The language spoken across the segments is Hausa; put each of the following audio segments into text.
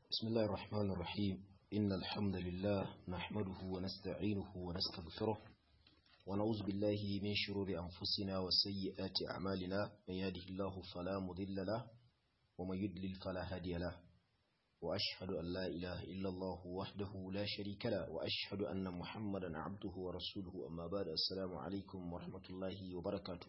بسم الله الرحمن الرحيم إن الحمد لله نحمده ونستعينه ونستغفره ونعوذ بالله من شرور أنفسنا وسيئات أعمالنا من يهده الله فلا مضل له ومن يضلل فلا هادي له وأشهد أن لا إله إلا الله وحده لا شريك له وأشهد أن محمدا عبده ورسوله أما بعد السلام عليكم ورحمة الله وبركاته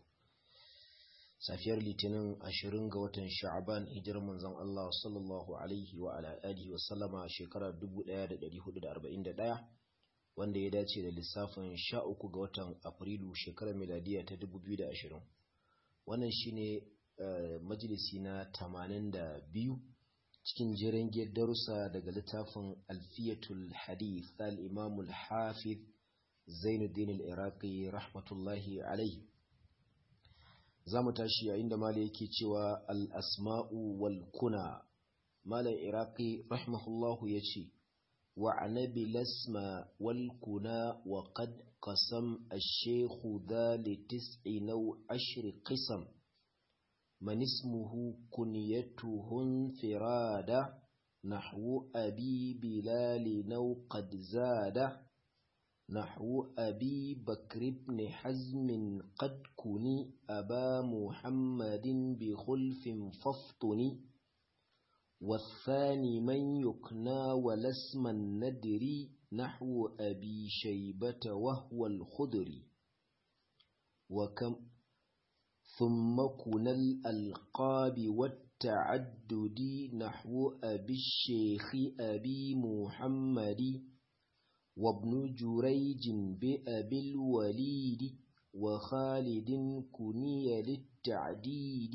safiyar litinin ashirin ga watan sha'aban hijirar manzon Allah sallallahu alaihi wa ala alihi wa sallama shekarar 1441 wanda ya dace da lissafin 13 ga watan afrilu shekarar miladiya ta 2020 wannan shine majalisi na 82 cikin jiran darussa daga littafin alfiyatul hadith al-imam al-hafiz zainuddin al-iraqi rahmatullahi alaihi za mu tashi yayin da mala yake cewa al'asma'u wal kuna malar iraki rahimahullahu ya ce wa anabi lasma wal kuna wa qad qasam ash-shaykhu dhalitis'i naw ashri qisam man ismuhu kunyatuhu firada nahwu abi bilal naw qad zada نحو أبي بكر بن حزم قد كني أبا محمد بخلف فافطني والثاني من يكنى ولسم الندري نحو أبي شيبة وهو الخضري وكم ثم كنا الألقاب والتعدد نحو أبي الشيخ أبي محمد وابن جريج بأبي الوليد وخالد كني للتعديد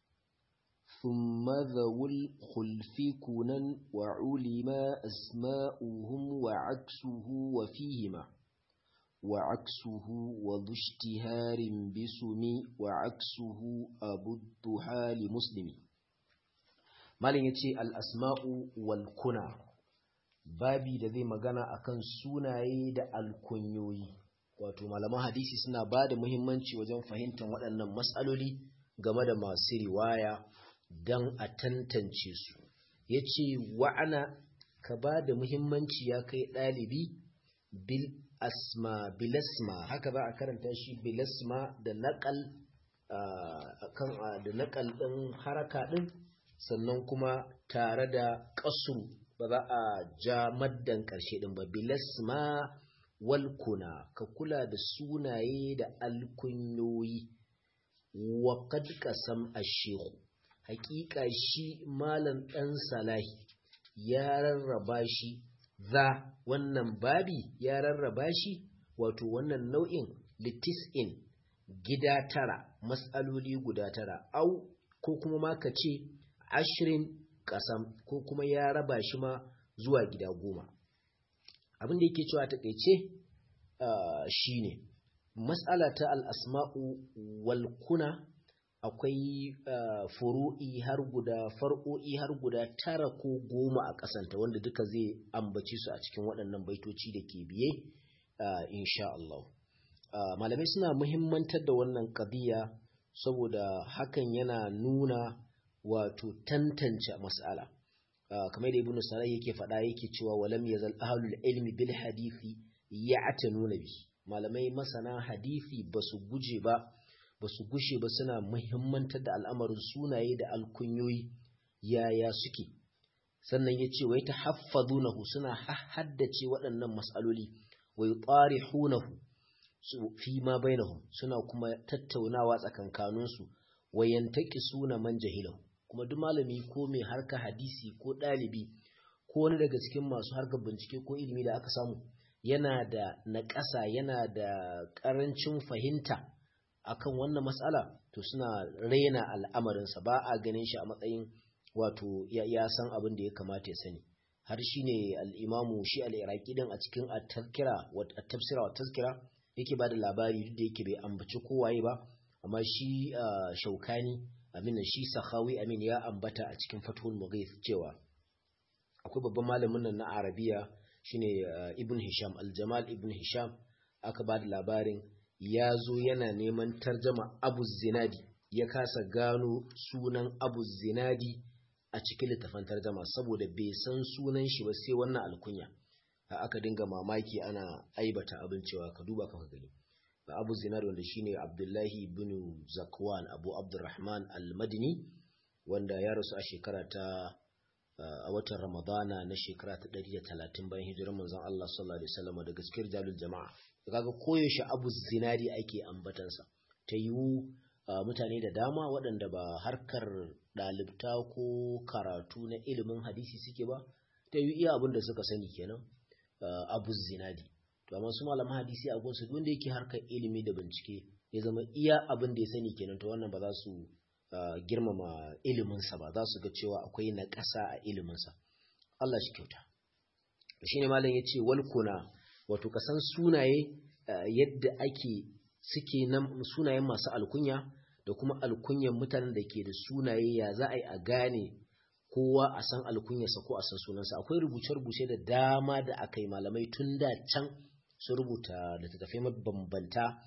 ثم ذو الخلف كنا وعلما أسماؤهم وعكسه وفيهما وعكسه وذو اشتهار بسم وعكسه أبو الضحى لمسلم ما يتي الأسماء والكنى babi da zai magana akan sunaye da alkunyoyi wato malaman hadisi suna ba da muhimmanci wajen fahimtar waɗannan matsaloli game da masu riwaya don a tantance su ya ce wa'ana ka ba da muhimmanci ya kai ɗalibi bil asma bilasma haka za a karanta shi bilasma da naƙal da naƙal ɗin haraka ɗin sannan kuma tare da ƙasuru ba za a ja maddan ƙarshe ɗin ba bilasma walkuna ka kula da sunaye da alkunyoyi wa kad qasam ash-shaykh haƙiƙa shi malam ɗan salahi ya rarraba shi za wannan babi ya rarraba shi wato wannan nau'in litis'in gida tara mas'aloli guda tara au ko kuma ma ka ce ashirin kasam ko kuma ya raba shi ma zuwa gida goma abin da yake cewa takaice shi ne matsala ta al'asma'u walkuna akwai furu'i har guda far'o'i har guda tara ko goma a ƙasanta wanda duka zai ambaci su a cikin waɗannan baitoci da ke biye insha Allah malamai suna muhimmantar da wannan ƙabiya saboda hakan yana nuna wato tantance mas'ala kamar da ibnu sarai yake faɗa yake cewa walam yazal ahlul ilmi bil hadisi ya'tanuna bi malamai masana hadisi basu guje ba basu gushe ba suna muhimmantar da al'amarin sunaye da alkunyoyi yaya suke sannan yace wai tahaffazunahu suna haddace waɗannan mas'aloli wai tarihunahu fi ma bainahum suna kuma tattaunawa tsakankaninsu wayantaki suna man jahilahu kuma duk malami ko mai harka hadisi ko ɗalibi ko wani daga cikin masu harkar bincike ko ilimi da aka samu yana da naƙasa yana da ƙarancin fahimta akan wannan matsala to suna raina al'amarinsa ba a ganin shi a matsayin wato ya san abin da ya kamata ya sani har shi ne al'imamu shi al'iraki din a cikin tafsira wa tazkira yake ba da labari duk da yake bai ambaci kowaye ba amma shi shaukani amina shi sahawi amin ya ambata a cikin fathul mughith cewa akwai babban malamin nan na arabiya shine ibn hisham aljamal ibn hisham aka ba da labarin ya zo yana neman tarjama abu zinadi ya kasa gano sunan abu zinadi a cikin littafan tarjama saboda bai san sunan shi ba sai wannan alkunya aka dinga mamaki ana aibata abin cewa ka duba ka gani abu zinar wanda shine abdullahi ibn zakwan abu abdurrahman al-madini wanda ya rasu a shekara ta a watan ramadana na shekara ta 130 bayan hijirar manzon Allah sallallahu alaihi wasallam daga cikin jalul jama'a kaga koyaushe abu zinari ake ambatansa ta yiwu mutane da dama waɗanda ba harkar ɗalibta ko karatu na ilimin hadisi suke ba ta yi iya abin da suka sani kenan abu zinadi to amma su malaman hadisi a gunsu wanda yake harkar ilimi da bincike ya zama iya abin da ya sani kenan to wannan ba za su girmama iliminsa ba za su ga cewa akwai na ƙasa a iliminsa Allah shi kyauta shi ne malam ya ce walkuna wato kasan sunaye yadda ake suke nan sunayen masu alkunya da kuma alkunyan mutanen da ke da sunaye ya za a yi a gane kowa a san alkunyarsa ko a san sunansa akwai rubuce-rubuce da dama da aka yi malamai tun da can su rubuta littattafai mabambanta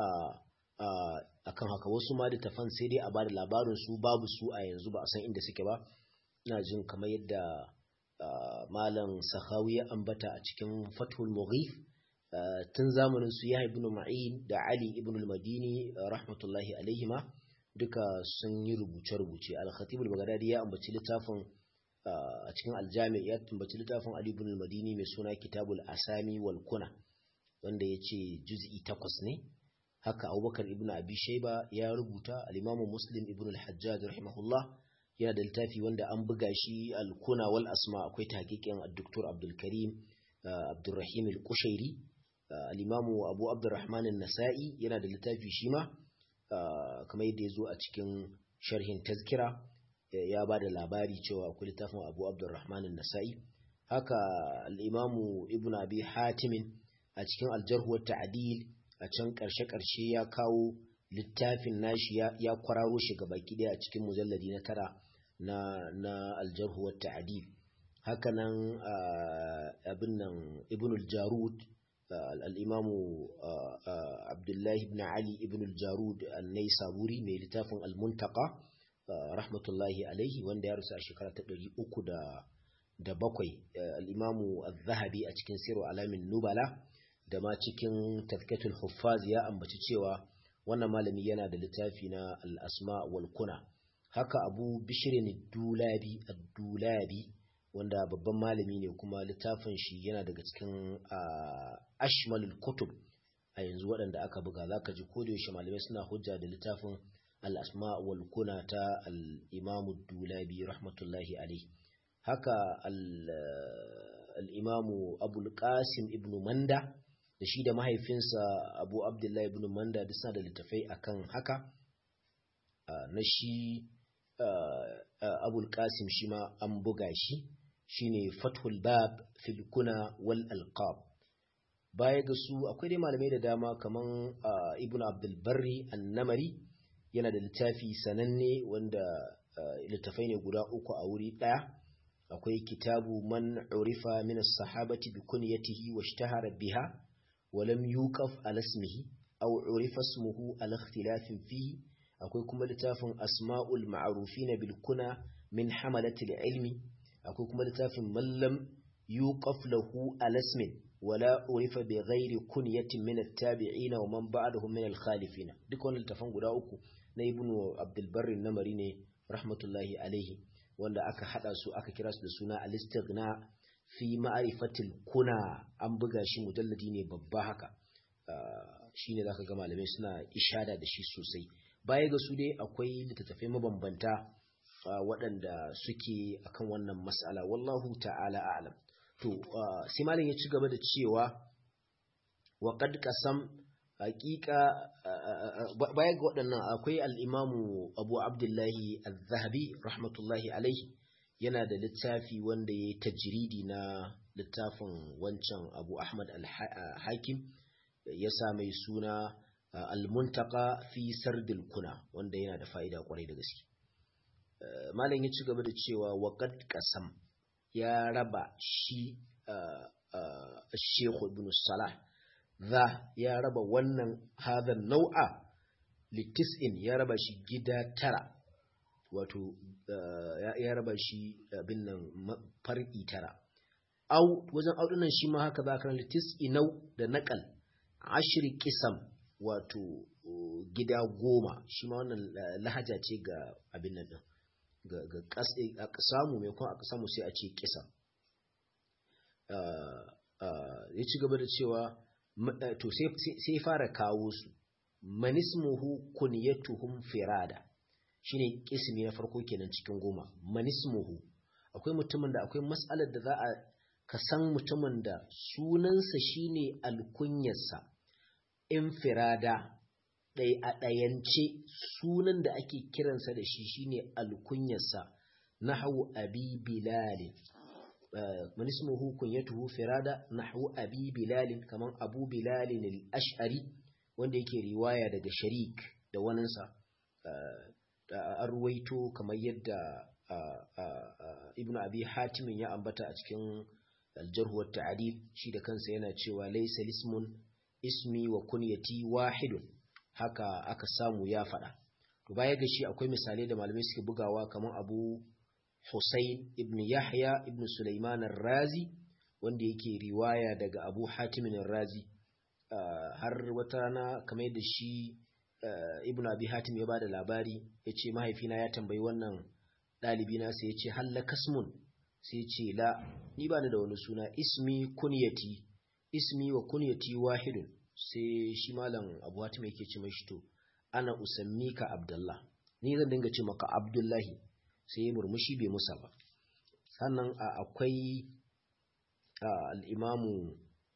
a kan haka wasu ma littattafan sai dai a ba da labarin su babu su a yanzu ba a san inda suke ba ina jin kamar yadda malam sahawi ya ambata a cikin fathul mughif tun zamanin su ya ibn ma'in da ali ibn al-madini rahmatullahi alaihima duka sun yi rubuce-rubuce al-khatib al-baghdadi ya ambaci littafin a cikin aljami ya ambaci littafin ali ibn al-madini mai suna kitabul asami wal kuna wanda ya ce juz'i takwas ne haka abubakar ibn abi shaiba ya rubuta al-imamu muslim ibn al-hajjaj rahimahullah yana da littafi wanda an buga shi al-kuna wal asma akwai tahqiqin ad-doktor abdul karim abdurrahim al-kushairi al-imamu abu abdurrahman an-nasa'i yana da littafi shi ma kamar yadda ya zo a cikin sharhin tazkira ya ba da labari cewa akwai littafin abu abdurrahman an-nasa'i haka al-imamu ibn abi hatimin a cikin al-jarh wa ta'dil a can karshe karshe ya kawo littafin nashi ya kwararo shi baki daya a cikin mujalladi na tara na na al-jarh wa ta'dil haka nan abin nan ibn al-jarud al'imamu abdullahi ibn ali ibn al-jarud al-naisaburi mai littafin al-muntaka rahmatullahi alaihi wanda ya rusa a shekara ta ɗari uku da bakwai al'imamu al-zahabi a cikin siru alamin nubala da ma cikin tafkatul huffaz ya ambaci cewa wannan malami yana da littafi na al-asma wal kuna haka abu bishirin dulabi ad-dulabi wanda babban malami ne kuma littafin shi yana daga cikin ashmalul kutub a yanzu waɗanda aka buga zaka ji ko da yaushe malamai suna hujja da littafin al-asma wal kuna ta al-imam dulabi rahmatullahi alayhi haka al-imam abul qasim ibn manda da shi da mahaifinsa abu abdullahi ibn manda duk suna da littafai akan haka na shi abul qasim shi ma an buga shi shine fathul bab fil kuna wal alqab baya ga su akwai dai malamai da dama kaman ibnu abdul barri an-namari yana da littafi sananne wanda littafai ne guda uku a wuri daya akwai kitabu man urifa min as-sahabati bi kunyatihi washtahara biha wa lam yuqaf ala ismihi aw urifa ismuhu ala ikhtilafin fihi akwai kuma littafin asma'ul ma'rufina bil kuna min hamalati ilmi akwai kuma littafin mallam yuqaf lahu alasmin wala urifa bi ghairi kunyatin min at-tabi'in wa man ba'dahum min al-khalifin duk wannan littafan guda uku na ibnu abdul barri namari ne rahmatullahi alaihi wanda aka hada su aka kira su da suna al-istighna fi ma'rifatil kuna an buga shi mujalladi ne babba haka shine zaka ga malamai suna ishada da shi sosai baya ga su dai akwai littattafai mabambanta waɗanda suke akan wannan mas'ala wallahu ta'ala a'lam to sai malam ya ci gaba da cewa wa qad qasam haqiqa baya ga waɗannan akwai al-imamu Abu Abdullahi Az-Zahabi rahmatullahi alaihi yana da littafi wanda ya tajridi na littafin wancan Abu Ahmad al-Hakim ya sa mai suna al-muntaka fi sardil kuna wanda yana da fa'ida kwarai da gaske malam ya ci gaba da cewa waqad qasam ya raba shi Sheikh Ibn Salah za ya raba wannan hadan nau'a litis'in ya raba shi gida tara wato ya raba shi abin nan far'i tara au wajen audunan shi ma haka za ka ranta tis'inau da naƙal ashiri kisam wato gida goma shi ma wannan lahaja ce ga abin nan ɗin ga samu mai kuma aka samu sai a ce kisam ya ci gaba da cewa to sai fara kawo su manismuhu kunyatuhum firada shine kismi na farko kenan cikin goma manismuhu akwai mutumin da akwai matsalar da za a ka san mutumin da sunansa shine alkunyarsa infirada ɗai a ɗayance sunan da ake kiransa da shi shine alkunyarsa nahwu abi bilal man ismuhu kunyatuhu firada nahwu abi bilal kaman abu bilal al-ash'ari wanda yake riwaya daga sharik da waninsa an ruwaito kamar yadda ibn abi hatimin ya ambata a cikin aljarhu wa ta'dil shi da kansa yana cewa laysa lismun ismi wa kunyati wahidun haka aka samu ya faɗa to baya ga shi akwai misalai da malamai suke bugawa kamar abu Hussein ibn Yahya ibn Sulaiman razi wanda yake riwaya daga Abu Hatim razi har wata rana kamar yadda shi ibn Abi Hatim ya bada labari yace mahaifina ya tambayi wannan ɗalibi na sai yace halla kasmun sai yace la ni ba ni da wani suna ismi kunyati ismi wa kunyati wahidun sai shi malam Abu Hatim yake ce mashi to ana usammika Abdullah ni zan dinga ce maka Abdullahi sai ya murmushi bai musa ba sannan akwai al'imamu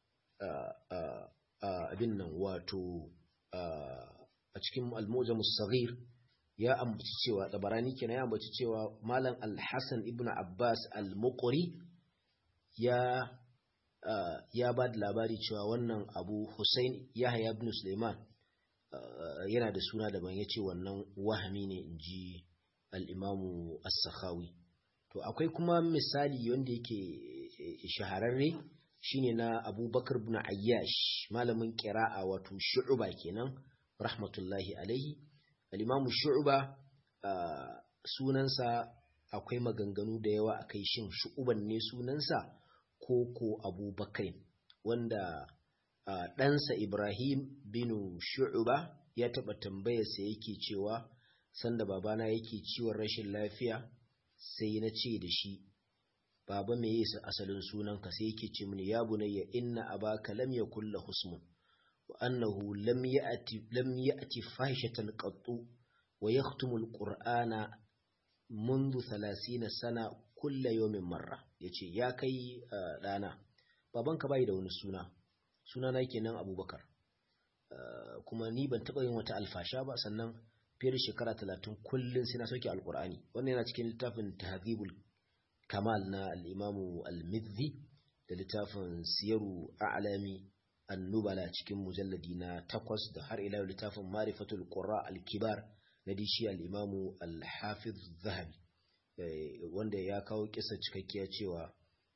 abin nan wato a cikin almoja musagir ya ambaci cewa tsabarani kenan ya ambaci cewa malam al-hassan ibn abbas al-muqri ya ya ba da labari cewa wannan abu hussein yahya ibn suleiman yana da suna daban ya ce wannan wahami ne in ji al'imamu as-sakhawi to akwai kuma misali wanda yake shahararre shine na abubakar bin ayyash malamin kira'a wato shu'uba kenan rahmatullahi alaihi al'imamu shu'uba sunansa akwai maganganu da yawa a kai shin shu'uban ne sunansa ko ko abubakar wanda ɗansa ibrahim bin shu'uba ya taɓa tambayarsa yake cewa sanda babana yake ciwon rashin lafiya sai na ce da shi baba me yasa asalin sunanka sai yake ce mini ya bunayya inna abaka lam yakul lahu husmun wa annahu lam ya'ti lam ya'ti fahishatan qattu wa yaktumu alqur'ana منذ ثلاثين sana kulla yawmin marra yace ya kai dana babanka bai da wani suna suna na kenan abubakar kuma ni ban taba yin wata alfasha ba sannan fiye da shekara talatin kullum sai na sauke alkur'ani wannan yana cikin littafin tahzibul kamal na al'imamu al-midhi da littafin siyaru a'lami annubala cikin mujalladi na takwas da har ila littafin marifatul qurra al-kibar na dishi al-imamu al-hafiz zahabi wanda ya kawo kisa cikakkiya cewa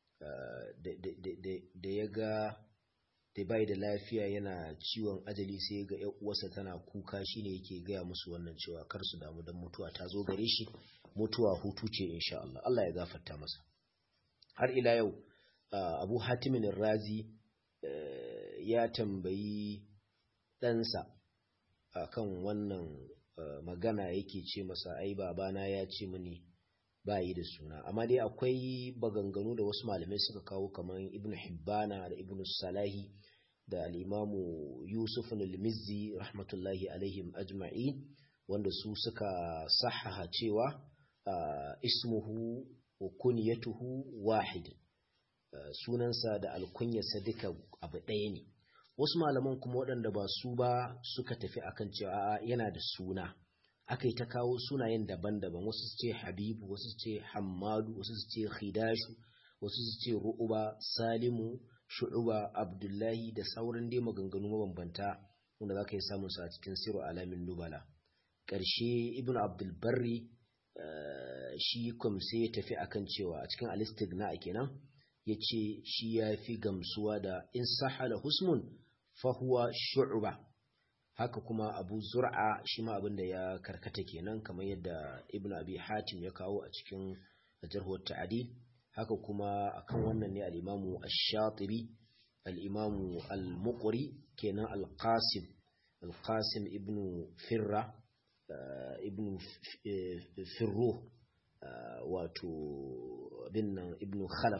da ya ga da bai da lafiya yana ciwon ajali sai ga yan uwarsa tana kuka shine yake gaya musu wannan cewa kar su damu dan mutuwa ta zo gare shi mutuwa hutu ce insha Allah Allah ya gafarta masa har ila yau Abu Hatimin Razi ya tambayi ɗansa akan wannan magana yake ce masa ai babana ya ce mini bayi da suna amma dai akwai baganganu da wasu malamai suka kawo kamar ibn hibbana da ibn salahi da al'imamu yusuf al-mizzi rahmatullahi alaihim ajma'i wanda su suka sahaha cewa ismuhu wa kunyatuhu wahid sunansa da alkunyarsa duka abu ɗaya ne wasu malaman kuma waɗanda ba su ba suka tafi akan cewa yana da suna aka yi ta kawo sunayen daban-daban wasu su ce habibu wasu su ce hammadu wasu su ce khidashu wasu su ce ru'uba salimu shu'uba abdullahi da sauran dai maganganu mabambanta wanda za ka yi samun su a cikin siru alamin nubala ƙarshe ibn abdulbarri shi sai ya tafi akan cewa a cikin alistigna kenan ya ce shi ya fi gamsuwa da in sahala husmun fahuwa shu'uba haka kuma abu zur'a shi ma abin da ya karkata kenan kamar yadda ibn abi hatim ya kawo a cikin jarhuwar ta'adil haka kuma akan wannan ne al-imamu ash-shatibi al-imamu al-muqri kenan al-qasim al-qasim ibn firra ibn firruh wato bin nan ibn khalaf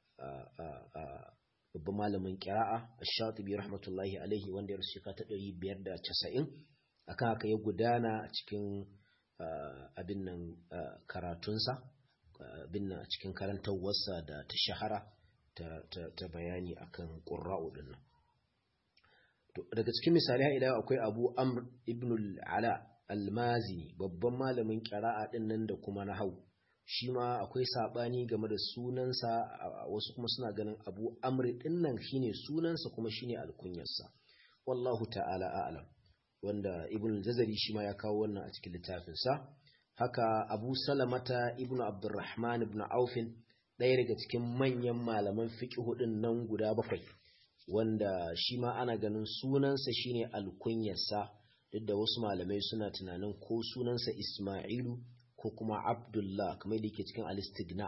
babban malamin kira'a ash-shatibi rahmatullahi alaihi wanda ya rasu shekara ta 590 akan haka ya gudana a cikin abin nan karatunsa abin nan a cikin karantarwarsa da ta shahara ta bayani akan qurra'u din nan daga cikin misali ila akwai Abu Amr ibn al-Ala al-Mazini babban malamin kira'a din nan da kuma nahwu shi ma akwai saɓani game da sunansa wasu kuma suna ganin abu amri ɗin nan shine sunansa kuma shine alkunyarsa wallahu ta'ala a'lam wanda ibn jazari shi ma ya kawo wannan a cikin littafinsa haka abu salamata ibn abdurrahman ibn aufin ɗaya daga cikin manyan malaman fiqhu ɗin nan guda bakwai wanda shi ma ana ganin sunansa shine alkunyarsa duk da wasu malamai suna tunanin ko sunansa isma'ilu ko kuma abdullah kamar da yake cikin alistigna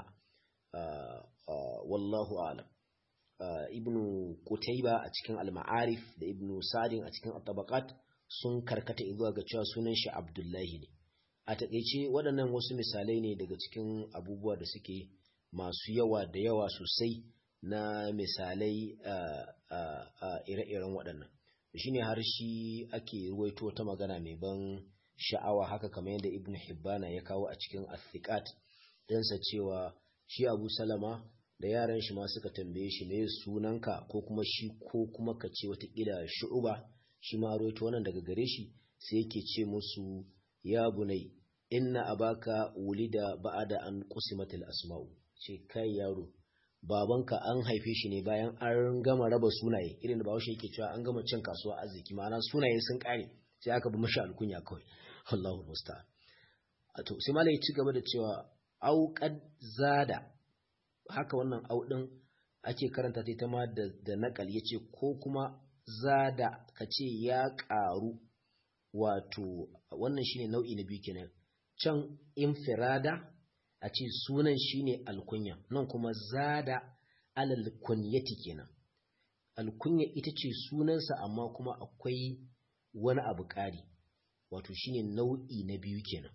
wallahu alam ibnu qutayba a cikin al-ma'arif da ibnu sadin a cikin at-tabaqat sun karkata zuwa ga cewa sunan shi abdullahi ne a takeice waɗannan wasu misalai ne daga cikin abubuwa da suke masu yawa da yawa sosai na misalai ire-iren waɗannan shine har shi ake ruwaito ta magana mai ban sha'awa haka kamar yadda ibn hibbana ya kawo a cikin athiqat dansa cewa shi abu salama da yaran shi ma suka tambaye shi me sunanka ko kuma shi ko kuma ka ce watakila shu'uba shi ma roito wannan daga gare shi sai yake ce musu ya bunai inna abaka wulida ba'ada an qusimatil asma'u ce kai yaro babanka an haife shi ne bayan an gama raba sunaye irin da bahaushe yake cewa an gama cin kasuwa arziki ma'ana sunaye sun kare sai aka bi mashi alkunya kawai Allahu musta'an to sai malai ci gaba da cewa au qad zada haka wannan au din ake karanta ta ita ma da da nakal yace ko kuma zada kace ya karu wato wannan shine nau'i na biyu kenan can infirada a ce sunan shine alkunya nan kuma zada alal kunyati kenan alkunya ita ce sunansa amma kuma akwai wani abu ƙari wato shine nau'i na biyu kenan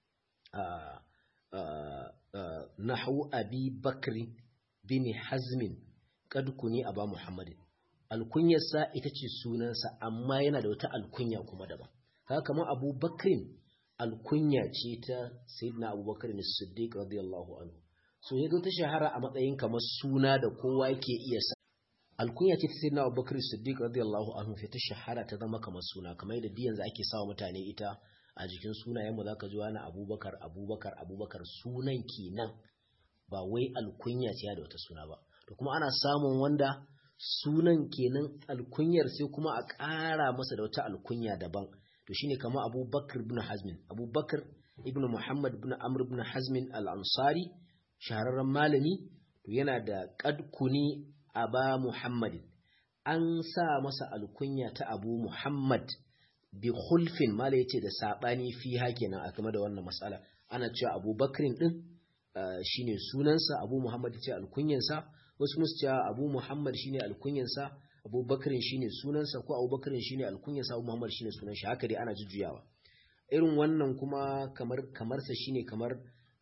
nahu abi bakri bin hazmin kad kuni aba muhammadin alkunyarsa ita ce sunansa amma yana da wata alkunya kuma daban haka kamar abu bakrin alkunya ce ta sayyidina abubakar ne siddiq radiyallahu anhu so ya ta shahara a matsayin kamar suna da kowa yake iya sa alkunya ce ta sayyidina abubakar siddiq radiyallahu anhu sai ta shahara ta zama kamar suna kamar yadda diyan za ake sawa mutane ita a jikin sunayen mu zaka ji wani abubakar abubakar abubakar sunan kenan ba wai alkunya ce da wata suna ba to kuma ana samun wanda sunan kenan alkunyar sai kuma a ƙara masa da wata alkunya daban to shine kama abubakar ibn hazmin abubakar ibn muhammad ibn amr ibn hazmin al-ansari shahararren malami to yana da qadkuni aba muhammadin an sa masa alkunya ta abu muhammad bi khulfin mala yace da sabani fi kenan a game da wannan matsala ana cewa abubakrin din shine sunansa abu muhammad ce alkunyansa wasu musu cewa abu muhammad shine alkunyansa abubakarin shine sunansa ko abubakarin shine alkunyansa abu muhammad shine sunan shi haka dai ana jujjuyawa irin wannan kuma kamar kamarsa shine kamar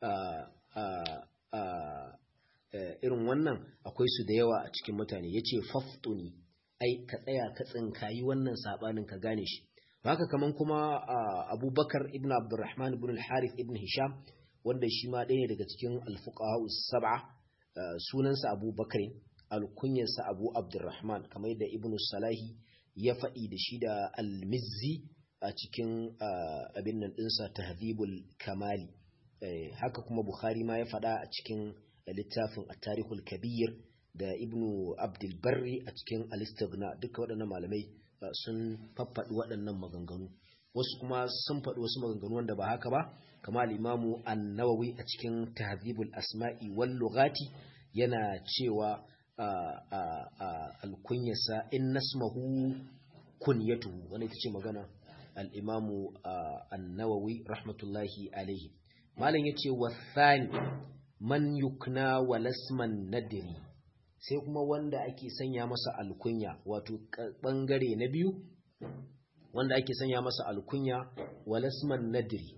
irin wannan akwai su da yawa a cikin mutane yace faftuni ai ka tsaya ka tsinkayi wannan sabanin ka gane shi haka kaman kuma abubakar ibn abdurrahman ibn al-harith ibn hisham wanda shi ma ɗaya daga cikin alfuqaha sab'a sunansa abubakar alkunyarsa abu abdurrahman kamar yadda ibn salahi ya faɗi da shi da al-mizzi a cikin abin nan ɗinsa tahdhibul kamali haka kuma bukhari ma ya faɗa a cikin littafin at-tarikhul kabir da ibnu abdul barri a cikin al-istighna duka waɗannan malamai sun faffaɗi waɗannan maganganu wasu kuma sun faɗi wasu maganganu wanda ba haka ba kama al-imamu an-nawawi a cikin tahdhibul asma'i wal lughati yana cewa al-kunyasa in nasmahu kunyatuhu wani ita ce magana al'imamu annawawi rahmatullahi alaihi malam ya ce wasani man yukna walasman nadiri sai kuma wanda ake sanya masa alkunya wato ɓangare na biyu wanda ake sanya masa alkunya walasman nadiri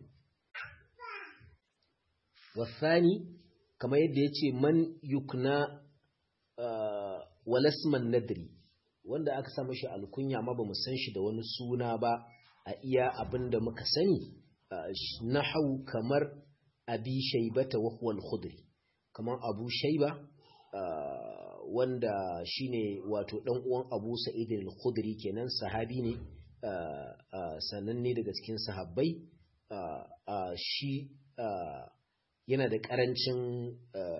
wasani kamar yadda ya ce man yukna walasman nadiri wanda aka sa mashi alkunya amma ba mu san shi da wani suna ba a iya abin da muka sani na hau kamar abi shaibata wa huwal khudri kamar abu shaiba wanda shine wato dan uwan abu sa'id al-khudri kenan sahabi ne sananne daga cikin sahabbai shi yana da karancin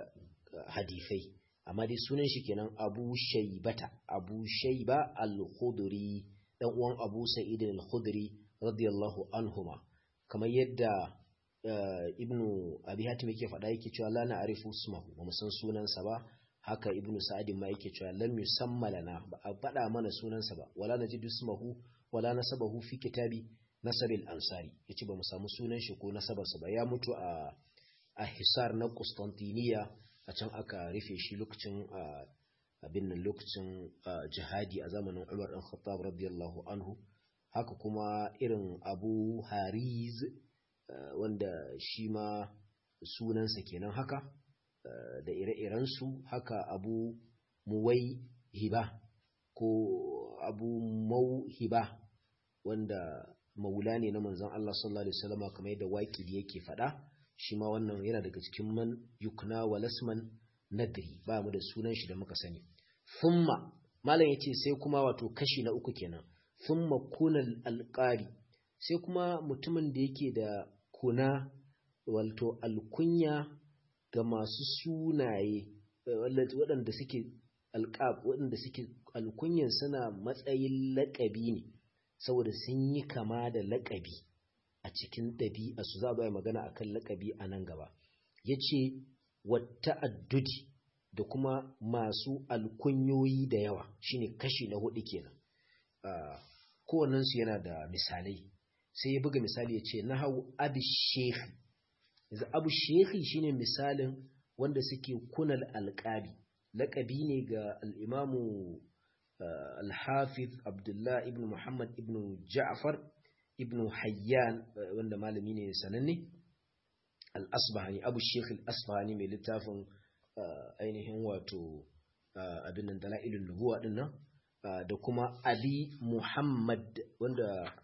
hadifai amma dai sunan shi kenan abu shaibata abu shaiba al-khudri dan uwan abu sa'id al-khudri radiyallahu anhuma kamar yadda ibnu abi hatim yake faɗa yake cewa la na'rifu ismahu ba mu san sunansa ba haka ibnu sa'id ma yake cewa lam yusamma lana ba a faɗa mana sunansa ba wala najidu ismahu wala nasabahu fi kitabi nasabil ansari yace ba mu samu sunan shi ko nasabarsa ba ya mutu a a hisar na Constantiniya a can aka rufe shi lokacin abin nan lokacin jihadi a zamanin Umar ɗan Khattab radiyallahu anhu haka kuma irin Abu Hariz wanda shi ma sunansa kenan haka da ire-irensu haka Abu Muwai Hiba ko Abu Mauhiba wanda maula ne na manzon Allah sallallahu alaihi wasallam kamar yadda waƙidi yake faɗa shi ma wannan yana daga cikin man yukna wa lasman nadri ba mu da sunan shi da muka sani thumma malam yace sai kuma wato kashi na uku kenan thumma kunal alqari sai kuma mutumin da yake da kuna wato alkunya ga masu sunaye waɗanda suke alqab waɗanda suke alkunyan suna matsayin laƙabi ne saboda sun yi kama da laƙabi a cikin ɗabi'a su za a magana a kan laƙabi a nan gaba ya ce wata addudi da kuma masu alkunyoyi da yawa shine kashi na hudu kenan kowannensu yana da misalai sai ya buga misali ya ce na hau abu shekhi yanzu abu shekhi shine misalin wanda suke kunal alƙabi laƙabi ne ga al'imamu alhafiz abdullah ibn muhammad ibn ja'far ibn hayyan wanda malami ne sananne al-asbahani abu sheikh al-asbahani mai littafin ainihin wato abin nan dalailun nubuwa din nan da kuma ali muhammad wanda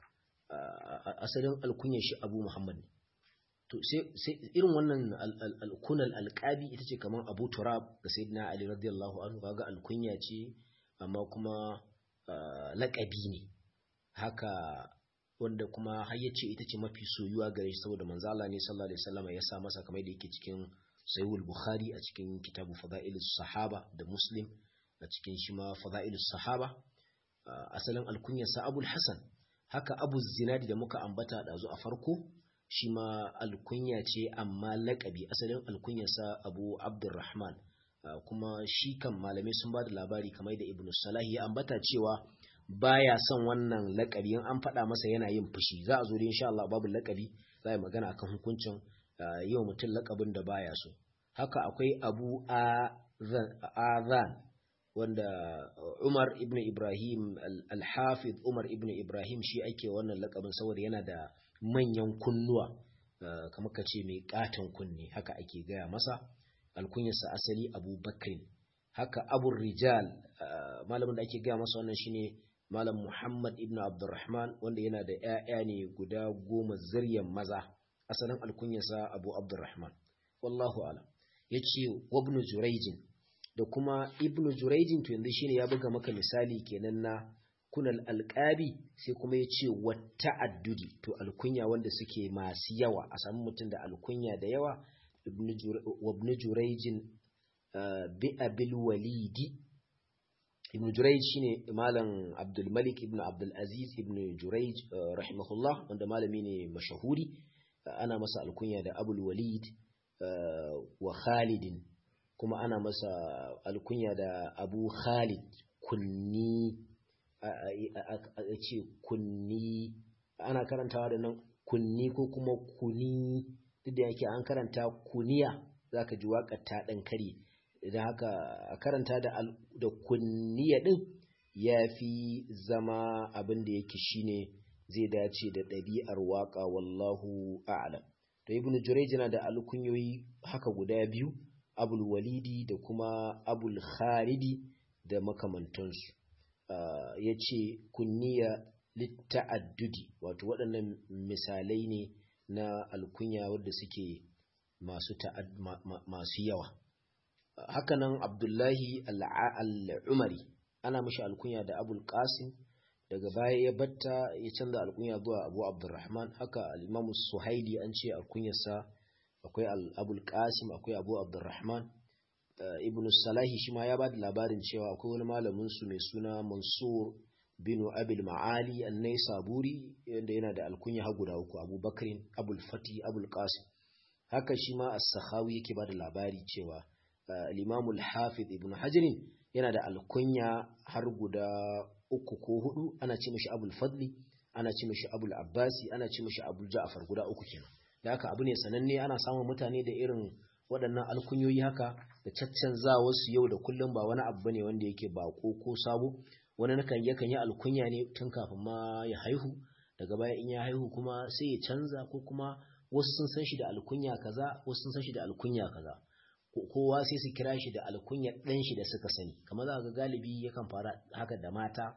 asalin alkunyar shi abu muhammad to sai irin wannan alkunal alqabi ita ce kamar abu turab ga sayyidina ali radiyallahu anhu kaga alkunya ce amma kuma laƙabi ne haka wanda kuma har yace ita ce mafi soyuwa gare shi saboda manzo Allah ne sallallahu alaihi wasallam ya sa masa kamar da yake cikin Sahihul Bukhari a cikin kitabu Fadailus Sahaba da Muslim a cikin shi ma Fadailus Sahaba asalin alkunyar sa Abul Hasan haka Abu Zinadi da muka ambata da a farko shi ma alkunya ce amma laƙabi asalin alkunyar sa Abu Abdurrahman kuma shi kan malamai sun ba da labari kamar da Ibn Salah ya ambata cewa baya son wannan lakabi in an faɗa masa yana yin fushi za a zo da insha Allah babu lakabi za a magana akan hukuncin yau mutum lakabin da baya so haka akwai Abu Azan wanda Umar ibn Ibrahim al-Hafiz Umar ibn Ibrahim shi ake wannan lakabin saboda yana da manyan kunnuwa kamar ka ce mai katon kunne haka ake gaya masa alkunyarsa asali Abu Bakr haka Abu Rijal malamin da ake gaya masa wannan shine Malam Muhammad ibn Abdurrahman wanda yana da ‘ya'ya ne guda goma ziryan maza, asalin alkunyarsa Abu Abdurrahman. Wallahu alam. Ya ce, Wabnu Juraijin, da kuma Ibn Juraijin to yanzu shine ya buga maka misali kenan na kunal alƙabi sai kuma ya ce wata addudi to alkunya wanda suke masu yawa a samu mutum da alkunya da yawa wabnu Juraijin bi abil walidi ibn Jurayj shine malam Abdul Malik ibn Abdul Aziz ibn Jurayj rahimahullah wanda malami ne mashahuri ana masa alkunya da Abul Walid wa Khalid kuma ana masa alkunya da Abu Khalid kunni a ce kunni ana karantawa da nan kunni ko kuma kuni duk da yake an karanta kuniya za ka ji waƙar ta ɗan kare idan haka a karanta da kunniya ɗin ya fi zama abin da yake shine zai dace da ɗabi'ar waƙa wallahu a'lam to ibn jurayj yana da alkunyoyi haka guda biyu abul walidi da kuma abul khalidi da makamantansu ya ce kunniya litta'addudi wato waɗannan misalai ne na alkunya wadda suke masu masu yawa hakanan abdullahi al'umari ana mashi alkunya da abul qasim daga baya ya batta ya canza alkunya zuwa abu abdurrahman haka al'imamu suhaili an ce alkunyarsa akwai abul qasim akwai abu abdurrahman ibn salahi shi ma ya ba da labarin cewa akwai wani malamin su mai suna mansur bin abil ma'ali annai saburi yadda yana da alkunya ha guda uku abu bakrin abul fati abul qasim haka shi ma as-sakhawi yake ba da labari cewa al-imam al-hafiz ibn hajarin yana da alkunya har guda uku ko hudu ana ce mishi abul fadli ana ce mishi abul abbasi ana ce mishi abul ja'far guda uku kenan da haka abu ne sananne ana samun mutane da irin waɗannan alkunyoyi haka da caccanza wasu yau da kullum ba wani abu ne wanda yake bako ko sabo wani nakan yakan yi alkunya ne tun kafin ma ya haihu daga baya in ya haihu kuma sai ya canza ko kuma wasu sun san shi da alkunya kaza wasu sun san shi da alkunya kaza kowa sai su kira shi da alkunya ɗan shi da suka sani kamar za ga galibi yakan fara haka da mata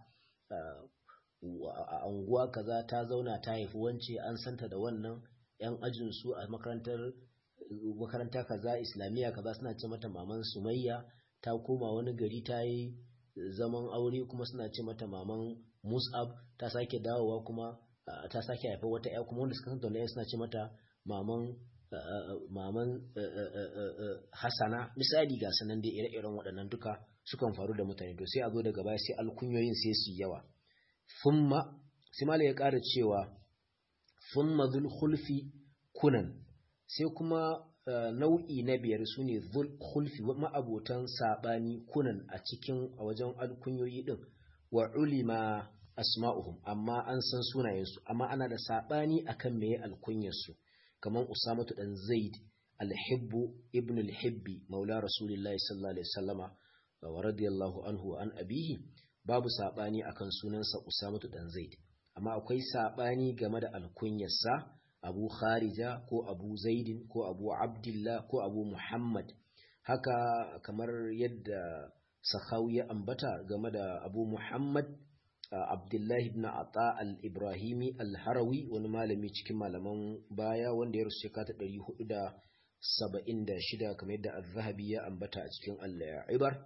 a unguwa kaza ta zauna ta haifi wance an santa da wannan yan ajin su a makarantar makaranta kaza islamiyya kaza suna ce mata maman sumayya ta koma wani gari ta yi zaman aure kuma suna ce mata maman mus'ab ta sake dawowa kuma ta sake haifa wata ya kuma wanda suka san da suna ce mata maman maman hasana misali ga sanan da ire-iren waɗannan duka sukan faru da mutane to sai a zo daga baya sai alkunyoyin sai su yawa thumma sai mala ya ƙara cewa thumma dhul khulfi kunan sai kuma nau'i na biyar su ne dhul khulfi ma'abotan saɓani kunan a cikin a wajen alkunyoyi din wa ulima asma'uhum amma an san sunayensu amma ana da saɓani akan meye alkunyarsu kamar usamatu dan zaid alhibbu ibn alhibbi maula rasulillahi sallallahu alaihi wasallama wa radiyallahu anhu an abihi babu saɓani akan sunansa usamatu dan zaid amma akwai saɓani game da alkunyarsa abu kharija ko abu zaidin ko abu abdullah ko abu muhammad haka kamar yadda sakhawi ya ambata game da abu muhammad abdullahi ibn ata al-ibrahimi al-harawi wani malami cikin malaman baya wanda ya rusu shekara ɗari hudu da saba'in da shida kamar yadda al-zahabi ya ambata a cikin al-ibar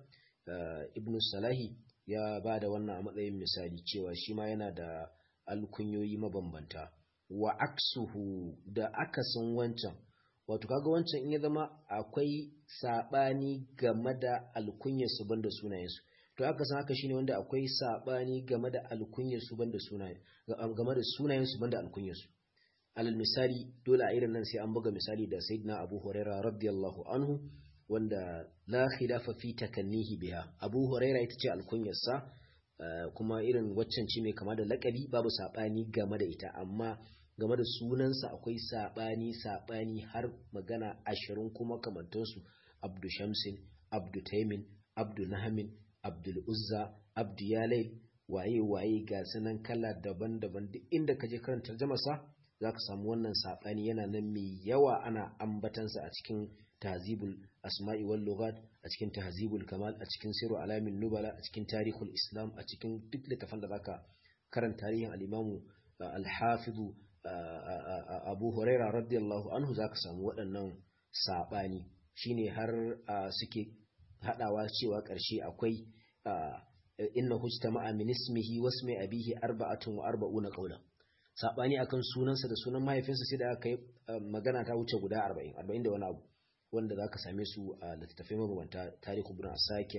ibn salahi ya ba da wannan a matsayin misali cewa shi ma yana da alkunyoyi mabambanta wa aksuhu da akasin wancan wato kaga wancan in ya zama akwai sabani game da alkunyarsu banda sunayensu to aka san haka shine wanda akwai sabani game da alkunyarsu banda sunayen game da sunayensu banda alkunyarsu alal misali dole a irin nan sai an buga misali da sayyidina Abu Huraira radiyallahu anhu wanda la khilafa fi takannihi biha Abu Huraira ita ce alkunyarsa kuma irin waccan ce mai kama da lakabi babu sabani game da ita amma game da sunansa akwai saɓani saɓani har magana ashirin kuma kamantansu abdu shamsin abdu taimin abdu nahamin abdul uzza abdu yalai waye waye ga sanan kala daban-daban duk inda ka je karanta jamasa za ka samu wannan saɓani yana nan mai yawa ana ambatansa a cikin tahzibul asma'i wal lughat a cikin tahzibul kamal a cikin siru alamin nubala a cikin tarihul islam a cikin duk littafan da zaka karanta tarihin al-imamu al-hafizu abu huraira radiyallahu anhu za ka samu waɗannan saɓani shine har suke haɗawa cewa ƙarshe akwai inna hujta ma'a min ismihi wasu mai abihi arba'atun wa arba'una qawlan saɓani akan sunansa da sunan mahaifinsa sai da aka yi magana ta wuce guda arba'in arba'in da wani abu wanda za ka same su a littattafai mabambanta tarihu ibn asakir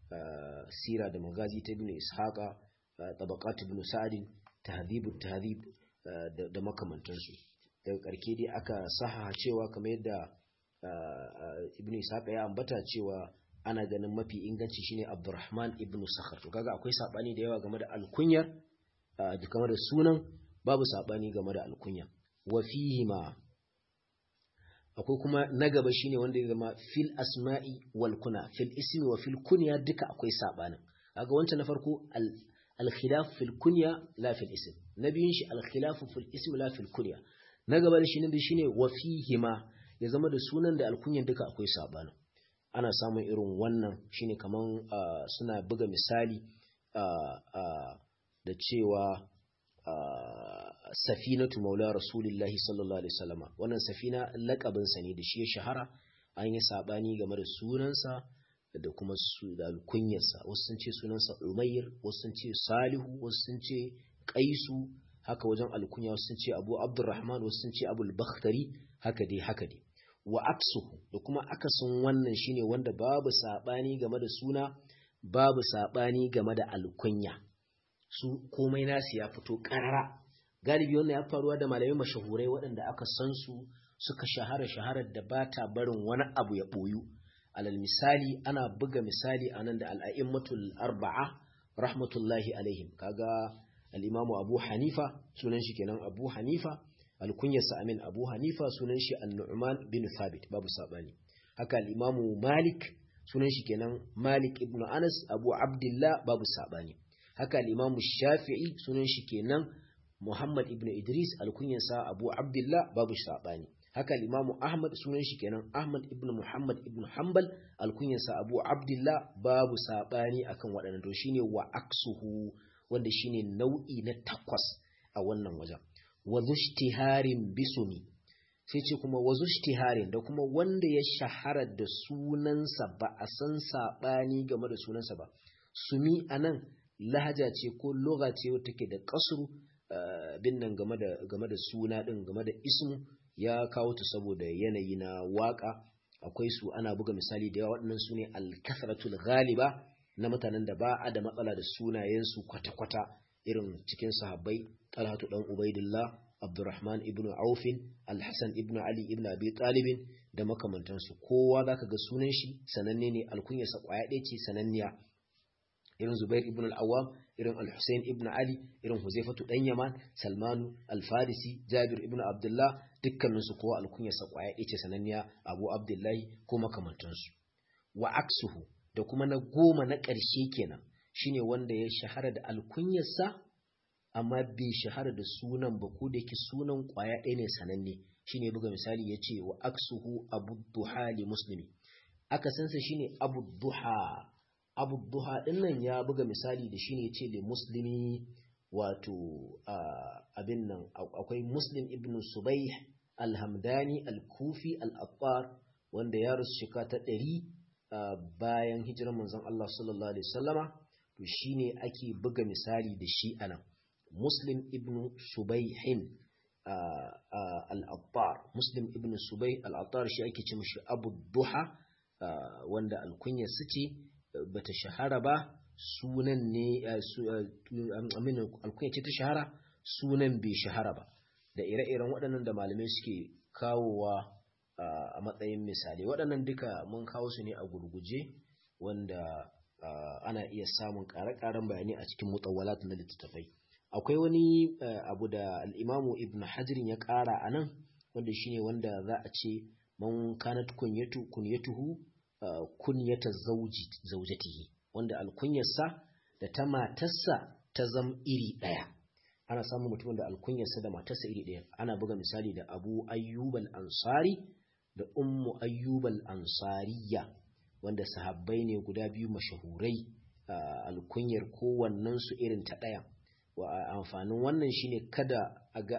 sira da magazi ta ibn ishaqa tabaqat ibn sa'adin tahdhib tahdhib da makamantansu daga ƙarke dai aka saha cewa kamar yadda ibn ishaqa ya ambata cewa ana ganin mafi inganci shine Abdurrahman ibn Sakhar to kaga akwai sabani da yawa game da alkunyar da game da sunan babu sabani game da alkunya wa fihi ma akwai kuma na gaba shine wanda ya zama fil asma'i wal kuna fil ismi wa fil kunya duka akwai sabanin kaga wancan na farko al khilaf fil kunya la fil ism na biyun shi al khilaf fil ism la fil kunya na gaba da shi ne shine wa fihi ma ya zama da sunan da alkunyan duka akwai sabanin ana samun irin wannan shine kaman suna buga misali da cewa safinatu maula rasulillahi sallallahu alaihi wasallama wannan safina lakabin sa ne da shi ya shahara an yi sabani game da sunansa da kuma su da alkunyarsa wasu sun ce sunansa umayr wasu sun ce salihu wasu sun ce qaisu haka wajen alkunya wasu sun ce abu abdurrahman wasu sun ce abul bakhtari haka dai haka dai wa aksuhu da kuma akasin wannan shine wanda babu sabani game da suna babu sabani game da alkunya su komai nasu ya fito karara galibi wannan ya faruwa da malamai mashahurai waɗanda aka san su suka shahara shaharar da ba ta barin wani abu ya ɓoyu alal misali ana buga misali a nan da al'a'immatul arba'a rahmatullahi alaihim kaga al'imamu abu hanifa sunan shi kenan abu hanifa alkunyarsa amin abu hanifa sunan shi an-nu'man bin thabit babu sabani haka al-imamu malik sunan shi kenan malik ibn anas abu abdullah babu sabani haka al-imamu shafi'i sunan shi kenan muhammad ibn idris alkunyarsa abu abdullah babu sabani haka al-imamu ahmad sunan shi kenan ahmad ibn muhammad ibn hanbal alkunyarsa abu abdullah babu sabani akan waɗannan to shine wa aksuhu wanda shine nau'i na takwas a wannan wajen wa zushtiharin bisumi sai ce kuma wa zushtiharin da kuma wanda ya shahara da sunansa ba a san saɓani game da sunansa ba sumi a nan lahaja ce ko loga ce wata ke da kasuru bin nan game da suna ɗin game da ismu ya kawo ta saboda yanayi na waka akwai su ana buga misali da yawa waɗannan su ne alkasaratul ghaliba na mutanen da ba a da matsala da sunayensu kwata-kwata irin cikin sahabbai talhatu dan ubaidillah abdurrahman ibnu aufin alhassan ibnu ali ibnu abi talibin da makamantansu kowa zaka ga sunan shi sananne ne alkunyarsa kwaya ɗaya ce sananniya irin zubair ibn al-awwam irin al-husayn ibn ali irin huzaifatu dan yaman salmanu al-farisi jabir ibn abdullah dukkaninsu kowa alkunyarsa kwaya ɗaya ce sananniya abu abdullahi ko makamantansu wa aksuhu da kuma na goma na ƙarshe kenan shine wanda ya shahara da alkunyarsa amma bai shahara da sunan ba ko da yake sunan kwaya ɗaya ne sananne shine buga misali ya ce wa aksuhu abu duha li muslimi akasinsa shine abu duha abu duha ɗin nan ya buga misali da shine ya ce li muslimi wato abin nan akwai muslim ibn subai alhamdani al-kufi al-attar wanda ya rasu shika ta ɗari bayan hijirar manzon Allah sallallahu alaihi wasallama to shine ake buga misali da shi anan muslim ibn subaihin al-attar muslim ibn subai al-attar shi ake ce mishi abu duha wanda alkunya su ce bata shahara ba sunan ne alkunya ce ta shahara sunan bai shahara ba da ire-iren waɗannan da malamai suke kawowa a matsayin misali waɗannan duka mun kawo su ne a gurguje wanda ana iya samun ƙare-ƙaren bayani a cikin mutawwalat na littattafai akwai wani abu da al'imamu ibn hajirin ya ƙara a nan wanda shine wanda za a ce man kanat kunyatu kunyatuhu kunyata zaujatihi wanda alkunyarsa da ta matarsa ta zam iri ɗaya ana samun mutumin da alkunyarsa da matarsa iri ɗaya ana buga misali da abu ayyubal ansari da ummu ayyubal ansariya wanda sahabbai ne guda biyu mashahurai alkunyar kowannen su irin ta ɗaya wa amfanin wannan shine kada a ga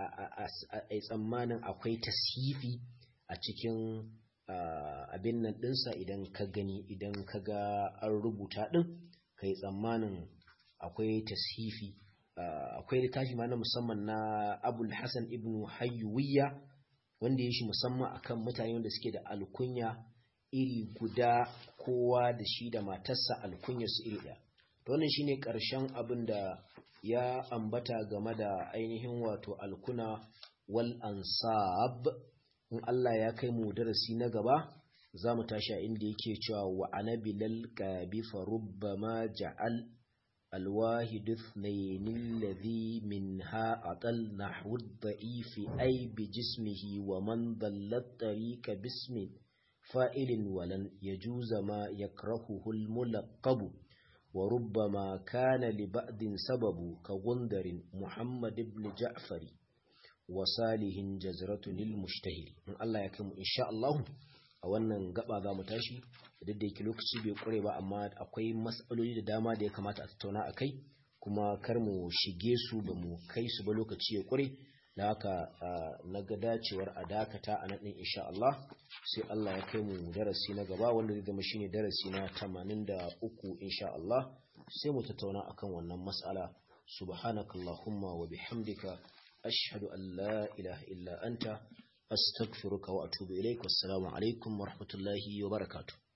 a tsammanin akwai tasifi a cikin abin nan ɗinsa idan ka gani idan ka ga an rubuta ɗin ka yi tsammanin akwai tasifi akwai littafi ma na musamman na abul hassan ibn hayyuwiya wanda ya shi musamman akan mutane wanda suke da alkunya iri guda kowa da shi da matarsa alkunya su iri ɗaya to wannan shine ƙarshen abin da ya ambata game da ainihin wato alkuna wal ansab in Allah ya kai mu darasi na gaba za mu tashi a inda yake cewa wa anabilal qabi fa rubbama ja'al الواحد اثنين الذي منها أطل نحو الضعيف أي بجسمه ومن ضل الطريق باسم فائل ولن يجوز ما يكرهه الملقب وربما كان لبعض سبب كغندر محمد بن جعفر وصالح جزرة للمشتهر الله يكرم إن شاء الله a wannan gaba za mu tashi da da yake lokaci bai kure ba amma akwai matsaloli da dama da ya kamata a tattauna a kai kuma kar mu shige su ba mu kai su ba lokaci ya kure da haka na ga dacewar a dakata a nan insha Allah sai Allah ya kai mu darasi na gaba wanda zai zama shine darasi na 83 insha Allah sai mu tattauna akan wannan mas'ala subhanakallahumma wa bihamdika ashhadu an la ilaha illa anta أستغفرك وأتوب إليك والسلام عليكم ورحمة الله وبركاته